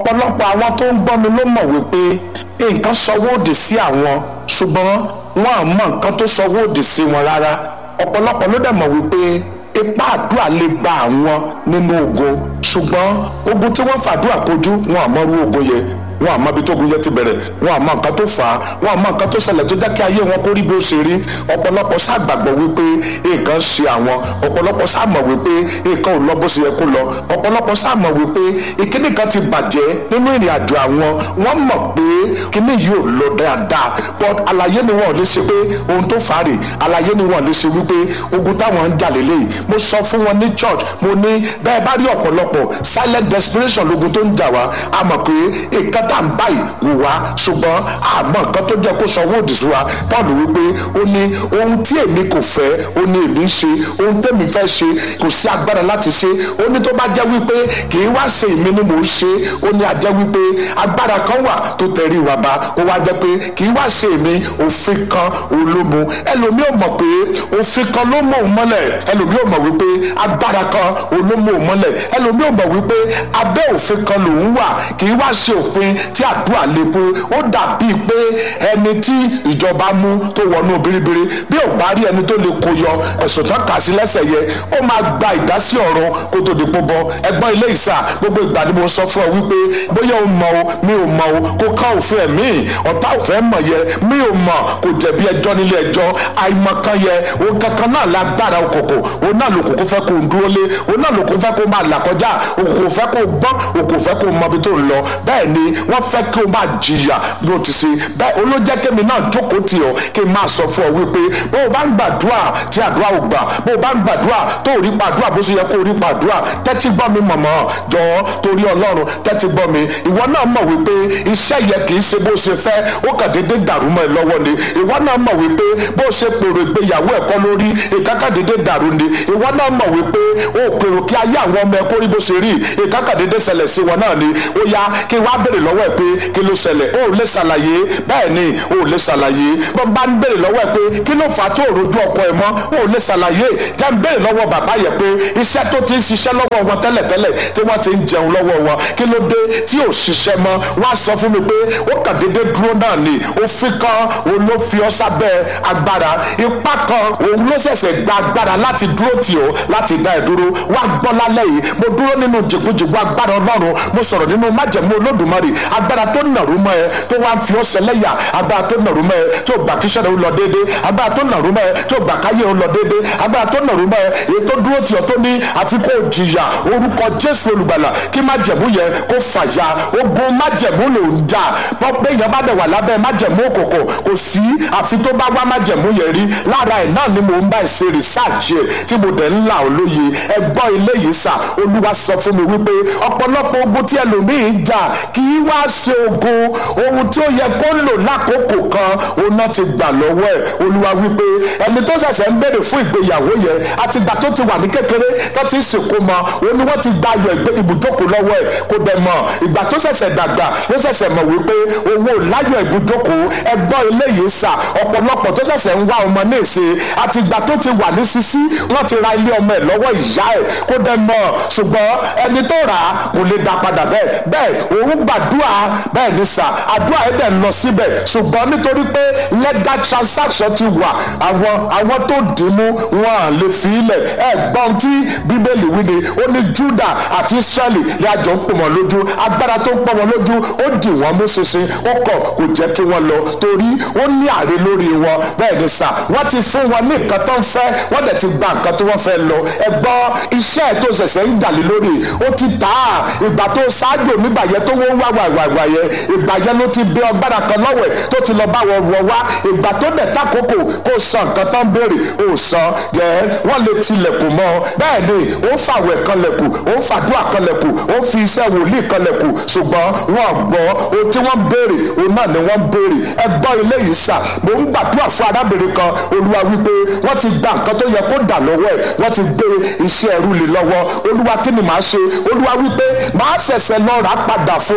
ọ̀pọ̀lọpọ̀ àwọn tó ń gbọ́ mi ló mọ̀ wípé nǹkan sọwọ́ òdì sí àwọn ṣùgbọ́n wọn à mọ nǹkan tó sọwọ́ òdì sí wọn rárá ọ̀pọ̀lọpọ̀ ló dẹ̀ mọ̀ wípé ipá àdúrà lè gba àwọn nínú ogun ṣùgbọ́n ogun tí wọ́n fàdúrà kojú wọn àmọ́rú ogun yẹn wọn àmọ́ ibi tó gun yẹn ti bẹ̀rẹ̀ wọn àmọ́ nǹkan tó fà á wọn àmọ́ nǹkan tó ṣẹlẹ̀ tó jẹ́ kí ayé wọn kó rí bí ó ṣe rí ọ̀pọ̀lọpọ̀ ṣàgbàgbọ́ wípé nǹkan ṣe àwọn ọ̀pọ̀lọpọ̀ ṣàmọ̀ wípé nǹkan ò lọ bó ṣe yẹ kó lọ ọ̀pọ̀lọpọ̀ ṣàmọ̀ wípé ìkíní kan ti bàjẹ́ nínú ìrìn àjò àwọn wọ́n mọ̀ pé kíní yìí ò lọ dáadáa but àlàyé ni wọn ò lè ṣe pé ohun tó fà á rè àlàyé ni wọn ò lè ṣe wípé ogun táwọn ń jà lélẹ́yìí mo sọ fún wọn ní church mo ní bẹ́ẹ̀ bá rí ọ̀pọ̀lọpọ̀ silent desperation lógun tó ń jà wá a mọ̀ pé nǹkan tá à ń báyìí wò wá ṣùgbọ́n àmọ́ nǹkan tó jẹ́ kó sanwó òdì sí wa paul wípé ó ní ohun tí èmi kò fẹ́ ó ní èmi ń ṣe ohun tẹ́mi fẹ́ ṣe kò sí agbára láti ṣe ó ní tó bá jẹ́ wípé kì í wá ṣe èmi ni mò ń ṣe ó ní a jẹ́ wípé agbára kan wà tó tẹ̀rí ìwà bá ó wá jẹ́ pé kì í wá ṣe èmi òfin kan olómo ẹlòmíì ò mọ̀ pé òfin kan ló mọ̀ òun mọ́lẹ̀ ẹlòmíì ò mọ̀ wípé agbára kan olómo òun mọ́lẹ̀ ẹlòmíì ò mọ̀ wípé abẹ́ òfin kan lòun wà kì í wá ṣe òfin tí àdúrà lè bo ó dàbíi pé ẹni tí ìjọba mú tó wọnú biribiri bí ò bá rí ẹni tó lè kó yọ ẹ̀sùn tán kà sí lẹ́sẹ̀ yẹ ó máa gba ìdásí ọ̀rọ̀ kó tó di pọ́ bọ́ ẹgbọ́n ilé ìsà gbogbo ìgbà ni mo sọ fún ọ wípé bóyá o mọ̀ o mi ò mọ̀ o kó ká òfin ẹ̀mí ọ̀tá òfin mọ̀ yẹ mi ò mọ̀ kò jẹ̀bi ẹjọ́ nílé ẹjọ́ àìmọ̀kan yẹ òun kankan náà lágbára òkòkò òun náà lòkòkò fẹ́ kó dúró lé òun náà lòkòkò fẹ́ kó máa là kọjá òkòkò fẹ́ kó gbọ́n òkòkò fẹ́ kó mọ ibi tó ń lọ bẹ́ẹ̀ ni wọ́n fẹ́ kí o máa jìyà bí o ti ṣe bẹ́ẹ̀ olójẹ́ kémi náà jókòó tì ọ́ kí n máa sọ fún ọ wípé bó o bá ń gbàdúrà tí àdúrà ò gbà bó o bá ń gbàdúrà tó ò rí pàdúrà bó ṣe yẹ kó o rí pàdúrà tẹ́tí gbọ́ mi mọ̀mọ́ jọ torí ọlọ́run tẹ́tí gbọ́ mi ìwọ náà mọ̀ wípé iṣẹ́ yẹ kì í ṣe bó ṣe fẹ́ ó kàn déédé dàrú mọ́ ẹ lọ́wọ́ ni ìwọ náà mọ̀ wípé bó ṣe pèrò ìgbéyàwó ẹ̀kọ́ lórí ìkákàdédé dàrú ni ìwọ náà mọ̀ wípé ó pèrò kí ayé àwọn ọmọ ẹ̀kọ́ rí bó ṣe rí ìkákàdédé ṣẹlẹ̀ sí wọn náà ni ó yá kí wàá béèrè lọ́wọ́ ẹ̀ pé kí ló ṣẹlẹ̀ ó lè ṣàlàyé bẹ́ẹ̀ ni ó lè ṣàlàyé bọ́n bá ń béèrè lọ́wọ́ ẹ̀ pé kí ló fà á tó rojú ọkọ ẹ̀ mọ́ ó lè ṣàlàyé jẹ́ ń béèrè lọ́wọ́ bàbá yẹ pé iṣẹ́ tó ti ń ṣiṣẹ́ lọ́wọ́ wọn tẹ́lẹ̀tẹ́lẹ̀ tí wọ́n ti ń jẹun lọ́wọ́ wọn kí ló dé tí ò ṣiṣẹ́ mọ́ wọ́n á sọ fún mi pé ó kàn déédé dúró náà ni òfin kan òun ló fi ọ́ sábẹ́ agbára ipá kan òun ló ṣẹ̀ṣẹ̀ gba agbára láti dúró tì ọ́ láti dá ẹ̀ dúró wá gbọ́ lálẹ́ yìí mo dúró nínú jìgbìjìgbì agbára ọlọ́run mo sọ̀rọ̀ nínú májẹ̀mú olódùmarè agbára tó nàrú mọ́ ẹ tó wá ń fi ọ́ ṣẹlẹ́yà agbára tó nàrú mọ́ ẹ tó gbà kíṣẹ́ rẹ̀ ó lọ déédé agbára tó nàrú mọ́ ẹ tó gbà káyé ó lọ déédé agbára tó nàrú mọ́ ẹ èyí tó dúró tì ọ́ tó ní àfikún òjìyà orúkọ jésù olùgbàlà kí májẹ̀mú yẹ kó fàyà ogun májẹ̀mú ló ń jà pọ́pẹ́ yẹn bá dẹ̀ wà lábẹ́ májẹ̀mú òkòkò kò sí àfi tó bá wá májẹ̀mú yẹn rí lára ẹ̀ náà ni mò ń bá ẹ̀ ṣe rìsáàjì ẹ̀ tí mo dẹ̀ ń là ọ́ lóye ẹgbọ́n ilé yìí sà olúwa sọ fún mi wípé ọ̀pọ̀lọpọ̀ ogun tí ẹlòmíì ń jà kì í wá ṣe ogun ohun tí ó yẹ kó lò lákòókò kan òun náà ti gbà lọ́wọ́ ẹ̀ olúwa wípé ẹni tó ṣẹ̀ṣẹ̀ ń béèrè fún ìgbéyàwó yẹn àtìgbà tó ti wà ní kékeré tó ti sìnkú mọ òun ni wọ́n ti gba ayọ̀ ibùjókòó lọ́wọ́ ẹ̀ kò dẹ̀ mọ̀ ìgbà tó ṣẹ̀ṣẹ̀ dàgbà ló ṣẹ̀ṣẹ̀ mọ̀ wípé òun ò láyọ̀ ibùjókòó ẹgbọ́n eléyìí sà ọ̀pọ̀lọpọ̀ tó ṣẹ̀ṣẹ̀ ń wá ọmọ ní ìṣe àtìgbà tó ti wà ní sísí wọ́n ti ra ilé ọmọ ẹ̀ lọ́wọ́ ìyá ẹ̀ kò dẹ̀ mọ̀ ṣùgbọ́n ẹni tó rà á kò lè dá padà bẹ́ẹ̀ bẹ́ẹ̀ òun gbàdúrà bẹ́ẹ̀ ni sà àdúrà ẹ̀ dẹ̀ lọ síbẹ̀ ṣùgbọ́n nítorí pé legal transaction ti wà àwọn àwọn tó dìímú wọn à lè fi ilẹ̀ ẹ̀ gbọ́n tí bíbélì wí ni ó ní Júdà àti Ísírẹ́lì ní àjọ ń pò wọ́n lójú agbára tó ń pọ̀ wọ́n lójú ó dì wọ́n mú ṣinṣin ó kọ̀ kò jẹ́ kí wọ́n lọ torí ó ní àrè lórí wọn bẹ́ẹ̀ ni sà wọ́n ti fún wọn ní nǹkan tó ń fẹ́ wọ́n dẹ̀ ti gba nǹkan tó wọ́n fẹ́ lọ ẹ gbọ́ iṣẹ́ ẹ̀ tó ṣẹ̀ṣẹ̀ ń dàlí lórí ó ti tà á ìgbà tó ṣáájú nígbà yẹn tó wọ́n wá wàwàwà yẹn ìgbà yẹn ló ti bẹ ọgbára kan lọ́wọ́ ẹ̀ tó ti lọ bá wọn wọ wá ìgbà tó dẹ̀ takoko kó san nǹkan tó ń béèrè ó san jẹ́ wọ́n lè tilẹ̀kùn mọ́ bẹ́ẹ̀ ni ó fàwẹ̀ kan lẹ̀kù ó fàdúrà kan lẹ̀kù ó fi iṣẹ́ wòlíì kan lẹ̀kù ṣùgbọ́n wọ́n gbọ́ ohun tí wọ́n béèrè òun náà ni wọ́n béèrè ẹ gbọ́ ilé yìí sà mò ń gbàdúrà fún arábìnrin kan olúwa wípé wọ́n ti gba nǹkan tó yẹ kó dà lọ́wọ́ ẹ̀ wọ́n ti gbé iṣẹ́ ẹrú lé lọ́wọ́ olúwa kí ni màá ṣe olúwa wípé màá ṣẹ̀ṣẹ̀ lọ rà padà fún ni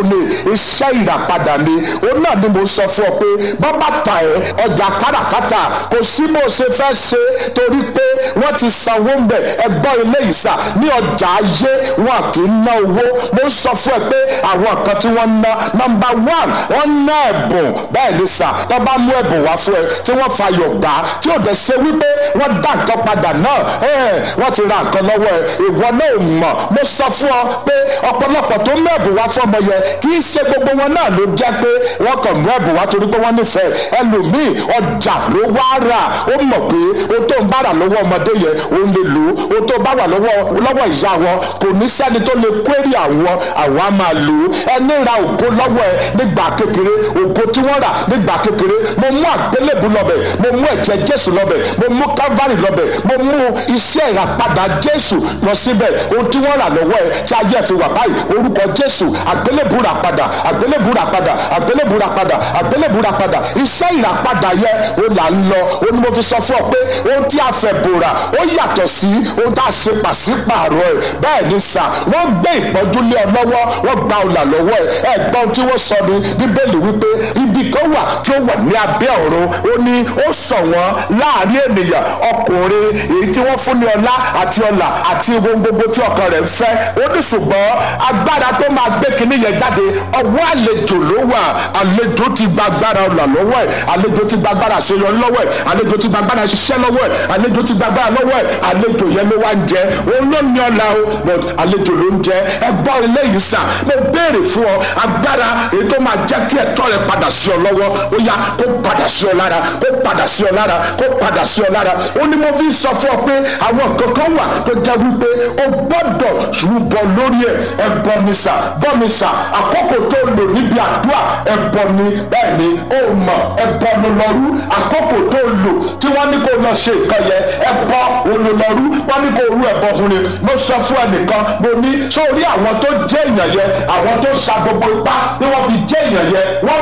iṣẹ́ ìràpadà ni òun náà ni mo sọ fún ọ pé bọ́bá ta ẹ̀ ọjà káràkátà kò sí bó ṣe fẹ́ ṣe torí pé wọ́n ti sanwó ń bẹ̀ ẹgbọ́n ilé ìsà ní ọjà ayé wọn kì í ná owó mo sọ fún ẹ pé àwọn kan tí wọ́n ná nọmba one wọ́n ná ẹ̀bùn bẹ́ẹ̀ ni sà tó bá mú ẹ̀bùn wá fún ẹ tí wọ́n fayọ̀ gbà á tí ò dẹ̀ ṣe wípé wọ́n dá nǹkan padà náà wọ́n ti ra nǹkan lọ́wọ́ ẹ ìwọ náà ò mọ̀ mo sọ fún ọ pé ọ̀pọ̀lọpọ̀ tó mú ẹ̀bùn wá fún ọmọ yẹn kì í ṣe gbogbo wọn náà ló jẹ́ pé wọ́n kàn mú ẹ̀bùn wá torí pé wọ́n nífẹ̀ẹ́ ẹlòmíì ọjà ló wá rà ó mọ̀ pé o tó ń bára lọ́wọ́ ọmọdé yẹn ó lè lò ó tó bá wà lọ́wọ́ lọ́wọ́ ìyá wọn kò ní sẹ́ni tó lè kwérì àwọn àwọn á máa lò ó ẹni ra ògo lọ́wọ́ ẹ nígbà kékeré ògo tí wọ́n rà nígbà kékeré mo mú àgbélébù lọ́bẹ̀ mo mú ẹ̀jẹ̀ jésù lọ́bẹ̀ mo mú calvary lọ́bẹ̀ mo mú iṣẹ́ ìràpadà jésù lọ síbẹ̀ ohun tí wọ́n rà lọ́wọ́ ẹ tí ayé fi wà báyìí orúkọ jésù àgbélébù rà padà àgbélébù rà padà àgbélébù rà padà àgbélébù rà padà iṣẹ́ ìràpadà yẹ o là ń lọ o ní mo fi sọ fún ọ pé ohun tí a fẹ́ bòrà ó yàtọ̀ sí ohun tá a ṣe pàṣípààrọ̀ ẹ̀ bẹ́ẹ̀ ni sà wọ́n gbé ìpọ́njú lé ọ lọ́wọ́ wọ́n gba ọ̀là lọ́wọ́ ẹ̀ ẹ̀gbọ́n tí wọ́n sọ ní bíbélì wípé ibi kan wà tí ó wà ní abẹ́ ọ̀run ó ní ó sọ wọ́n láàrin ènìyàn ọkùnrin èyí tí wọ́n fún ní ọlá àti ọlà àti ohun gbogbo tí ọkàn rẹ̀ ń fẹ́ ó ní ṣùgbọ́n agbára tó máa gbé kinní yẹn jáde ọwọ́ àlejò ló wà àlejò ti gba agbára ọlà lọ́wọ́ ẹ̀ àlejò ti gba agbára àṣeyọrí lọ́wọ́ ẹ̀ àlejò ti gba agbára ṣiṣẹ́ lọ́wọ́ ẹ̀ àlejò ti gba agbára lọ́wọ́ ẹ̀ àlejò yẹn ló wá ń jẹ òun ló ní ọlà o but àlejò ló ń jẹ ẹgbọ́n ilé yìí sà mo béèrè fún ọ agbára èyí tó máa jẹ́ kí ẹ̀tọ́ rẹ padà sí ọ lọ́wọ́ ó yá kó padà sí ọ lára kó padà sí ọ lára kó padà sí ọ lára ó ní mo fi sọ fún ọ pé àwọn kankan wà tó jẹ́ wípé o gbọ́dọ̀ rúbọ lórí ẹ̀ ẹbọ ni sà bọ́ mi sà àkókò tó lò níbi àdúrà ẹbọ ni bẹ́ẹ̀ ni ó mọ̀ ẹbọ ló lọ rú àkókò tó lò tí wọ́n ní kó lọ ṣe nǹkan yẹn ẹbọ olólọ́rú wọ́n ní kó rú ẹbọ fún ni mo sọ fún ẹnìkan mo ní sórí àwọn tó jẹ́ èèyàn yẹn àwọn tó sa gbogbo ipá tí wọ́n fi jẹ́ èèyàn yẹn wọ́n